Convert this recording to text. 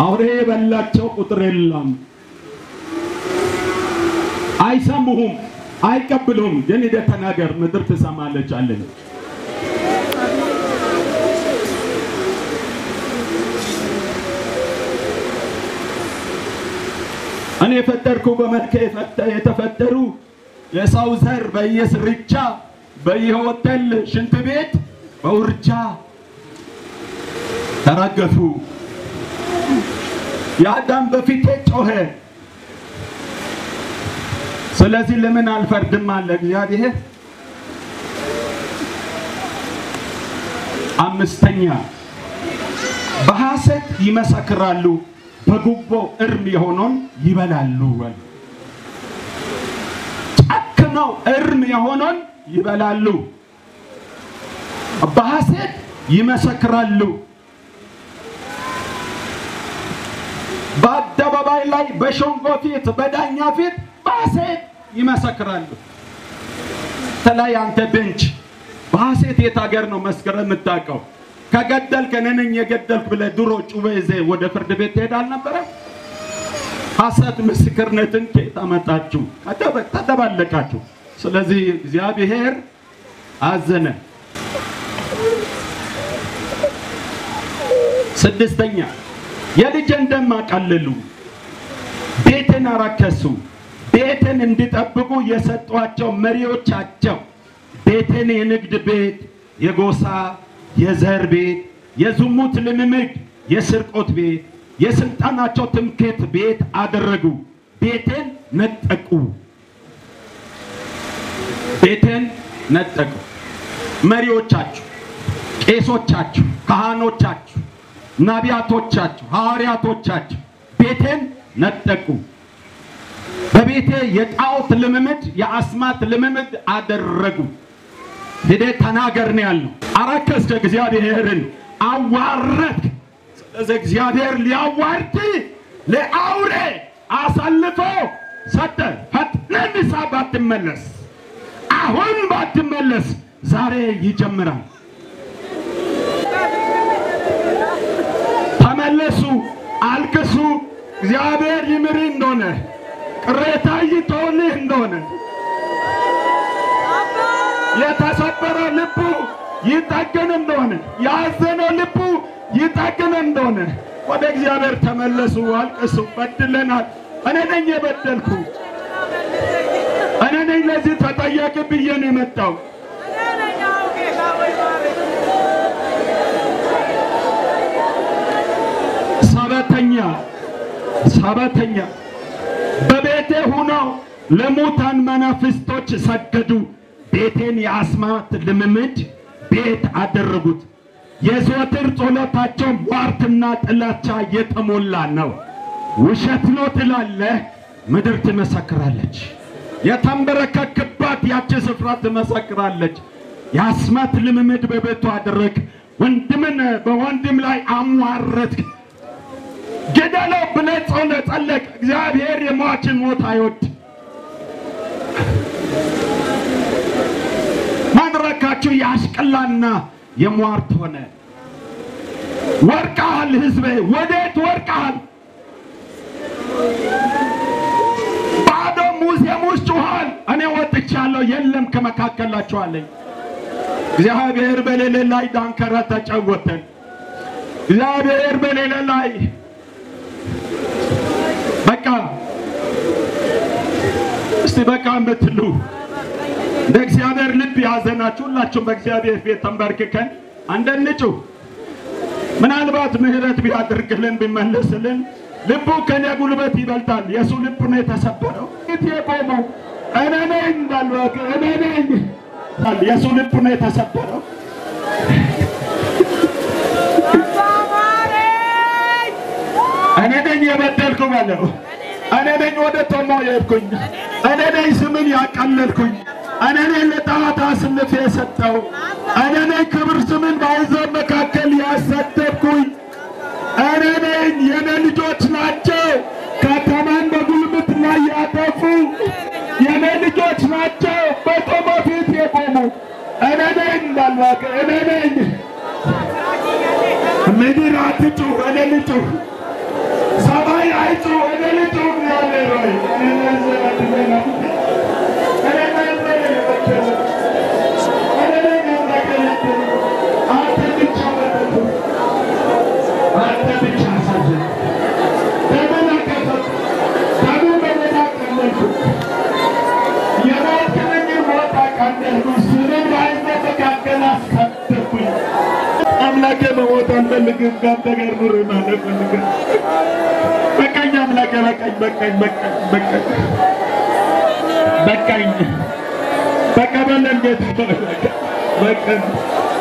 አውሬ የበላቸው ቁጥር የለም። አይሰሙሁም፣ አይቀብሉም። ግን ሂደህ ተናገር፣ ምድር ትሰማለች አለን። እኔ የፈጠርኩ በመልክ የተፈጠሩ የሰው ዘር በየስርቻ በየሆቴል ሽንት ቤት በውርጃ ተረገፉ። የአዳም በፊቴ ጮኸ። ስለዚህ ለምን አልፈርድም አለ እግዚአብሔር። አምስተኛ በሐሰት ይመሰክራሉ፣ በጉቦ እርም የሆነውን ይበላሉ። ጨክነው እርም የሆነውን ይበላሉ፣ በሐሰት ይመሰክራሉ። በአደባባይ ላይ በሸንጎ ፊት በዳኛ ፊት በሐሰት ይመሰክራሉ። ተላይ አንተ ቤንች በሐሰት የት ሀገር ነው መስክረህ የምታውቀው? ከገደልክ እኔ ነኝ የገደልክ ብለህ ድሮ ጩቤ ይዘህ ወደ ፍርድ ቤት ትሄድ አልነበረ? ሐሰት ምስክርነትን ከየት አመጣችሁ? ተደባለቃችሁ። ስለዚህ እግዚአብሔር አዘነ። ስድስተኛ የልጄን ደም አቃለሉ፣ ቤትን አረከሱ። ቤትን እንዲጠብቁ የሰጧቸው መሪዎቻቸው ቤትን የንግድ ቤት፣ የጎሳ የዘር ቤት፣ የዝሙት ልምምድ፣ የስርቆት ቤት፣ የስልጣናቸው ትምክህት ቤት አደረጉ። ቤትን ነጠቁ። ቤትን ነጠቁ። መሪዎቻችሁ፣ ቄሶቻችሁ፣ ካህኖቻችሁ፣ ነቢያቶቻችሁ፣ ሐዋርያቶቻችሁ ቤቴን ነጠቁ። በቤቴ የጣዖት ልምምድ፣ የአስማት ልምምድ አደረጉ። ሄደህ ተናገር ነው ያልነው። አረከስክ፣ እግዚአብሔርን አዋረድክ። ስለዚህ እግዚአብሔር ሊያዋርድ ለአውሬ አሳልፎ ሰጠ። ፈጥነህ ንስሐ ባትመለስ፣ አሁን ባትመለስ ዛሬ ይጀምራል። ተመለሱ፣ አልቅሱ። እግዚአብሔር ይምር እንደሆነ ቅሬታ ይተውልህ እንደሆነ የተሰበረ ልቡ ይጠግን እንደሆነ ያዘነው ልቡ ይጠግን እንደሆነ ወደ እግዚአብሔር ተመለሱ፣ አልቅሱ። በድለናል። እኔ ነኝ የበደልኩ፣ እኔ ነኝ ለዚህ ተጠያቂ ብዬ ነው የመጣው። ሰበተኛ ሰበተኛ በቤቴ ሁነው ለሙታን መናፍስቶች ሰገዱ። ቤቴን የአስማት ልምምድ ቤት አደረጉት። የዘወትር ጸሎታቸው ሟርትና ጥላቻ የተሞላ ነው። ውሸት ነው ትላለህ፣ ምድር ትመሰክራለች። የተንበረከክባት ያቺ ስፍራ ትመሰክራለች። የአስማት ልምምድ በቤቱ አደረግ። ወንድምን በወንድም ላይ አሟረትክ። ግደለው ብለህ ጸሎት ጸለቅ። እግዚአብሔር የሟችን ሞት አይወድ። መድረካችሁ የአሽቅላና የሟርት ሆነ። ወርቀሃል፣ ህዝቤ ወዴት ወርቀሃል? ባዶ ሙዚየም ውስጥ ጩኋል። እኔ ወጥቻለሁ፣ የለም ከመካከላችሁ አለኝ። እግዚአብሔር በሌለ ላይ ዳንከራ ተጫወተን። እግዚአብሔር በሌለ ላይ በቃ እስቲ በቃ የምትሉ እንደ እግዚአብሔር ልብ ያዘናችሁ ሁላችሁም በእግዚአብሔር ፊት ተንበርክከን አንደንጩ። ምናልባት ምሕረት ቢያደርግልን ቢመለስልን ልቡ ከኔ ጉልበት ይበልጣል። የሱ ልብ ነው የተሰበረው። ፊት የቆመው እኔ ነኝ እንዳሉ እኔ ነኝ የሱ ልብ ነው የተሰበረው። እኔ ነኝ የበደልኩ በለው። እኔ ነኝ ወደ ቶማ የሄድኩኝ። እኔ ነኝ ስምን ያቀለልኩኝ። እኔ ነኝ ለጣዖት አስልፌ የሰጠው። እኔ ነኝ ክብር ስምን በአሕዛብ መካከል ያሰደብኩኝ። እኔ ነኝ። የኔ ልጆች ናቸው ከተማን በጉልበት ላይ ያጠፉ። የኔ ልጆች ናቸው በቶማ ፊት የቆሙ። እኔ ነኝ እንዳልዋቀ እኔ ነኝ። ምድር አትጩህ፣ እኔ ልጩህ አይቱ ወደ ልጡ እግዚአብሔር ሆይ አንተ ብቻ በረቱ አንተ ብቻ አሳዘን ደምን አቀፈት ደምን በደና ቀለልኩ የሞትክን ሞት አቃለልኩ ስምን በሕዝብ መካከል አሳደርኩኝ አምላኬ መሞት አልፈልግም ከአንተ ጋር ኑር ማለት ፈልገ በቃኝ አምላኬ በቃኝ በቃኝ በቃኝ በቃኝ በቃኝ በቃ በለን ጌታ በቃኝ